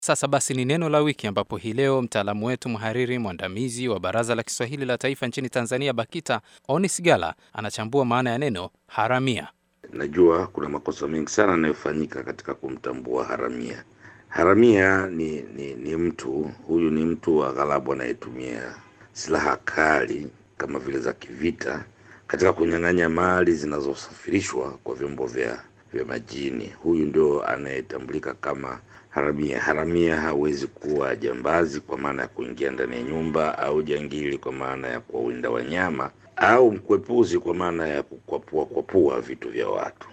Sasa basi ni neno la wiki, ambapo hii leo mtaalamu wetu mhariri mwandamizi wa Baraza la Kiswahili la Taifa nchini Tanzania, BAKITA, Onis Gala anachambua maana ya neno haramia. Najua kuna makosa mengi sana yanayofanyika katika kumtambua haramia. Haramia ni, ni, ni mtu huyu, ni mtu wa ghalabu anayetumia silaha kali kama vile za kivita katika kunyang'anya mali zinazosafirishwa kwa vyombo vya vya majini. Huyu ndio anayetambulika kama haramia. Haramia hawezi kuwa jambazi kwa maana ya kuingia ndani ya nyumba, au jangili kwa maana ya kuwawinda wanyama, au mkwepuzi kwa maana ya kukwapua kwapua vitu vya watu.